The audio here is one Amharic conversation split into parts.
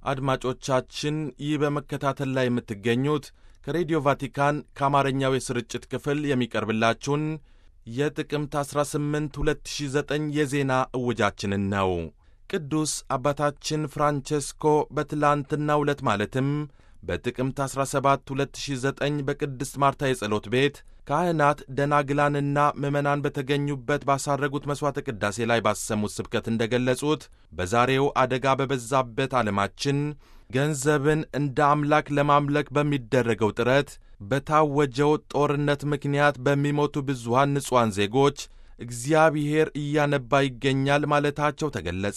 አድማጮቻችን ይህ በመከታተል ላይ የምትገኙት ከሬዲዮ ቫቲካን ከአማርኛው የስርጭት ክፍል የሚቀርብላችሁን የጥቅምት 18 2009 የዜና እውጃችንን ነው። ቅዱስ አባታችን ፍራንቼስኮ በትላንትናው ዕለት ማለትም በጥቅምት 17 2009 በቅድስት ማርታ የጸሎት ቤት ካህናት ደናግላንና ምዕመናን በተገኙበት ባሳረጉት መሥዋዕተ ቅዳሴ ላይ ባሰሙት ስብከት እንደ ገለጹት በዛሬው አደጋ በበዛበት ዓለማችን ገንዘብን እንደ አምላክ ለማምለክ በሚደረገው ጥረት በታወጀው ጦርነት ምክንያት በሚሞቱ ብዙሃን ንጹሐን ዜጎች እግዚአብሔር እያነባ ይገኛል ማለታቸው ተገለጸ።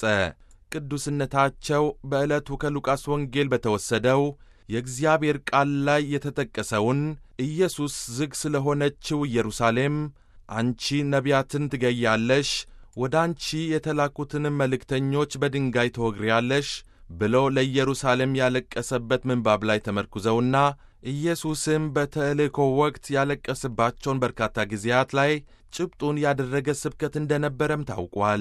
ቅዱስነታቸው በዕለቱ ከሉቃስ ወንጌል በተወሰደው የእግዚአብሔር ቃል ላይ የተጠቀሰውን ኢየሱስ ዝግ ስለሆነችው ኢየሩሳሌም አንቺ ነቢያትን ትገያለሽ፣ ወደ አንቺ የተላኩትንም መልእክተኞች በድንጋይ ትወግሪያለሽ ብሎ ለኢየሩሳሌም ያለቀሰበት ምንባብ ላይ ተመርኩዘውና ኢየሱስም በተልእኮ ወቅት ያለቀስባቸውን በርካታ ጊዜያት ላይ ጭብጡን ያደረገ ስብከት እንደነበረም ታውቋል።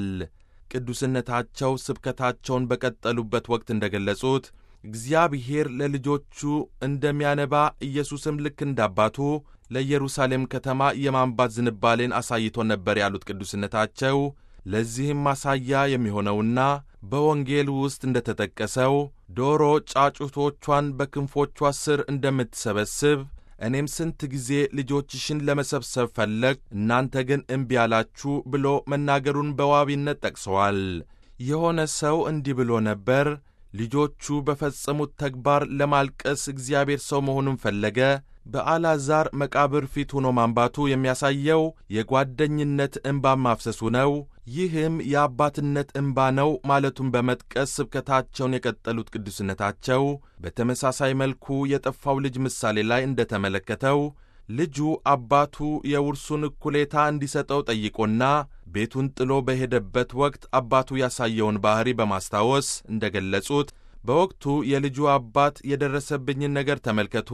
ቅዱስነታቸው ስብከታቸውን በቀጠሉበት ወቅት እንደ ገለጹት እግዚአብሔር ለልጆቹ እንደሚያነባ ኢየሱስም ልክ እንዳባቱ ለኢየሩሳሌም ከተማ የማንባት ዝንባሌን አሳይቶ ነበር ያሉት ቅዱስነታቸው ለዚህም ማሳያ የሚሆነውና በወንጌል ውስጥ እንደተጠቀሰው ዶሮ ጫጩቶቿን በክንፎቿ ስር እንደምትሰበስብ እኔም ስንት ጊዜ ልጆችሽን ለመሰብሰብ ፈለግ፣ እናንተ ግን እምቢ አላችሁ ብሎ መናገሩን በዋቢነት ጠቅሰዋል። የሆነ ሰው እንዲህ ብሎ ነበር ልጆቹ በፈጸሙት ተግባር ለማልቀስ እግዚአብሔር ሰው መሆኑን ፈለገ። በአልዓዛር መቃብር ፊት ሆኖ ማንባቱ የሚያሳየው የጓደኝነት እንባ ማፍሰሱ ነው። ይህም የአባትነት እንባ ነው ማለቱን በመጥቀስ ስብከታቸውን የቀጠሉት ቅዱስነታቸው በተመሳሳይ መልኩ የጠፋው ልጅ ምሳሌ ላይ እንደተመለከተው ልጁ አባቱ የውርሱን እኩሌታ እንዲሰጠው ጠይቆና ቤቱን ጥሎ በሄደበት ወቅት አባቱ ያሳየውን ባሕሪ በማስታወስ እንደ ገለጹት በወቅቱ የልጁ አባት የደረሰብኝን ነገር ተመልከቱ፣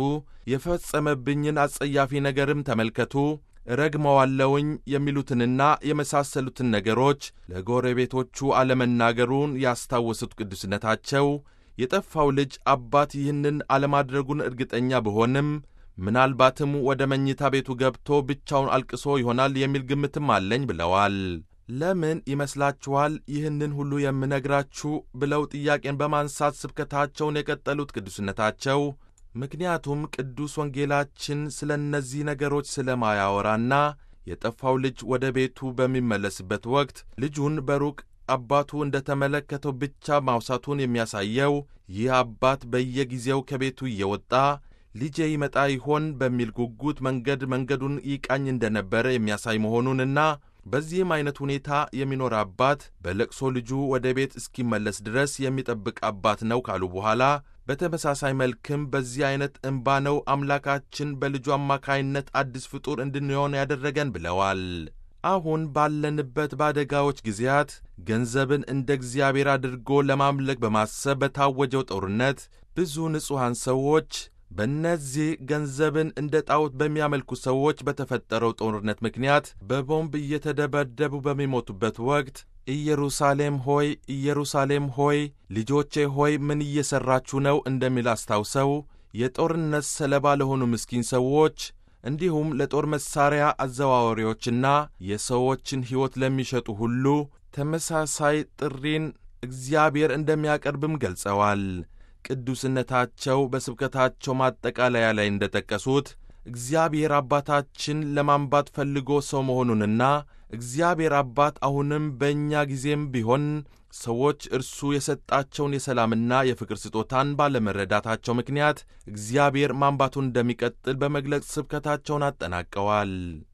የፈጸመብኝን አጸያፊ ነገርም ተመልከቱ፣ ረግመዋለውኝ የሚሉትንና የመሳሰሉትን ነገሮች ለጎረቤቶቹ አለመናገሩን ያስታወሱት ቅዱስነታቸው የጠፋው ልጅ አባት ይህንን አለማድረጉን እርግጠኛ ብሆንም ምናልባትም ወደ መኝታ ቤቱ ገብቶ ብቻውን አልቅሶ ይሆናል የሚል ግምትም አለኝ ብለዋል። ለምን ይመስላችኋል ይህንን ሁሉ የምነግራችሁ ብለው ጥያቄን በማንሳት ስብከታቸውን የቀጠሉት ቅዱስነታቸው ምክንያቱም ቅዱስ ወንጌላችን ስለ እነዚህ ነገሮች ስለማያወራና የጠፋው ልጅ ወደ ቤቱ በሚመለስበት ወቅት ልጁን በሩቅ አባቱ እንደ ተመለከተው ብቻ ማውሳቱን የሚያሳየው ይህ አባት በየጊዜው ከቤቱ እየወጣ ልጄ ይመጣ ይሆን በሚል ጉጉት መንገድ መንገዱን ይቃኝ እንደነበረ የሚያሳይ መሆኑንና በዚህም አይነት ሁኔታ የሚኖር አባት በለቅሶ ልጁ ወደ ቤት እስኪመለስ ድረስ የሚጠብቅ አባት ነው ካሉ በኋላ በተመሳሳይ መልክም በዚህ አይነት እንባ ነው አምላካችን በልጁ አማካይነት አዲስ ፍጡር እንድንሆን ያደረገን ብለዋል። አሁን ባለንበት በአደጋዎች ጊዜያት ገንዘብን እንደ እግዚአብሔር አድርጎ ለማምለክ በማሰብ በታወጀው ጦርነት ብዙ ንጹሐን ሰዎች በእነዚህ ገንዘብን እንደ ጣዖት በሚያመልኩ ሰዎች በተፈጠረው ጦርነት ምክንያት በቦምብ እየተደበደቡ በሚሞቱበት ወቅት ኢየሩሳሌም ሆይ ኢየሩሳሌም ሆይ ልጆቼ ሆይ ምን እየሠራችሁ ነው እንደሚል አስታውሰው የጦርነት ሰለባ ለሆኑ ምስኪን ሰዎች እንዲሁም ለጦር መሣሪያ አዘዋዋሪዎችና የሰዎችን ሕይወት ለሚሸጡ ሁሉ ተመሳሳይ ጥሪን እግዚአብሔር እንደሚያቀርብም ገልጸዋል። ቅዱስነታቸው በስብከታቸው ማጠቃለያ ላይ እንደ ጠቀሱት እግዚአብሔር አባታችን ለማንባት ፈልጎ ሰው መሆኑንና እግዚአብሔር አባት አሁንም በእኛ ጊዜም ቢሆን ሰዎች እርሱ የሰጣቸውን የሰላምና የፍቅር ስጦታን ባለመረዳታቸው ምክንያት እግዚአብሔር ማንባቱን እንደሚቀጥል በመግለጽ ስብከታቸውን አጠናቀዋል።